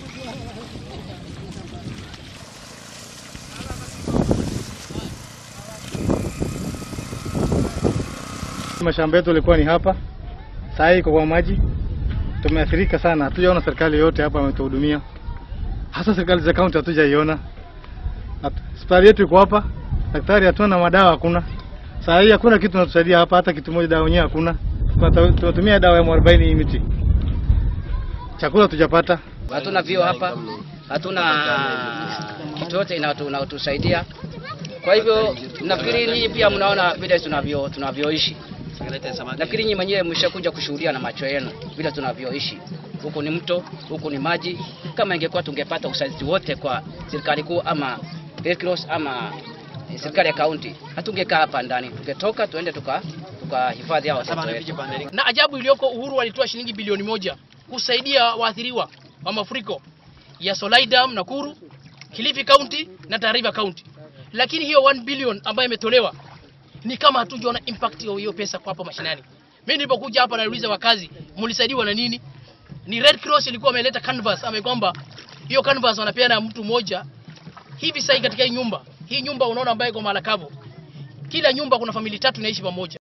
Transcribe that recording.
Mashamba yetu ilikuwa ni hapa, saa hii iko kwa maji. Tumeathirika sana, hatujaona serikali yote hapa ametuhudumia, hasa serikali za kaunti hatujaiona. Hospitali yetu iko hapa, daktari hatuna, madawa hakuna. Saa hii hakuna kitu natusaidia hapa, hata kitu moja, dawa yenyewe hakuna. Tunata- Tunatumia dawa ya mwarobaini hii miti, chakula tujapata. hatuna vio hapa, hatuna kitu yote inatu- inatusaidia. Kwa hivyo nafikiri nyinyi pia mnaona vile tunavyo tunavyoishi. Nafikiri nyinyi mwenyewe mshakuja kushuhudia na macho yenu vile tunavyoishi. Huku ni mto, huku ni maji. Kama ingekuwa tungepata usaidizi wote kwa serikali kuu ama Red Cross ama eh, serikali ya kaunti, hatungekaa hapa ndani, tungetoka tuende tuka tukahifadhi hao watoto wetu. na ajabu iliyoko, Uhuru alitoa shilingi bilioni moja kusaidia waathiriwa wa mafuriko ya Solai Dam Nakuru, Kilifi County na Tana River County, lakini hiyo 1 billion ambayo imetolewa ni kama hatujaona impact ya hiyo pesa kwa hapo mashinani. Mimi nilipokuja hapa nauliza wakazi, mlisaidiwa na nini? Ni Red Cross ilikuwa ameleta canvas, ame kwamba hiyo canvas wanapeana mtu mmoja hivi. Sasa katika hii nyumba hii nyumba unaona ambayo iko Malakabo, kila nyumba kuna famili tatu inaishi pamoja.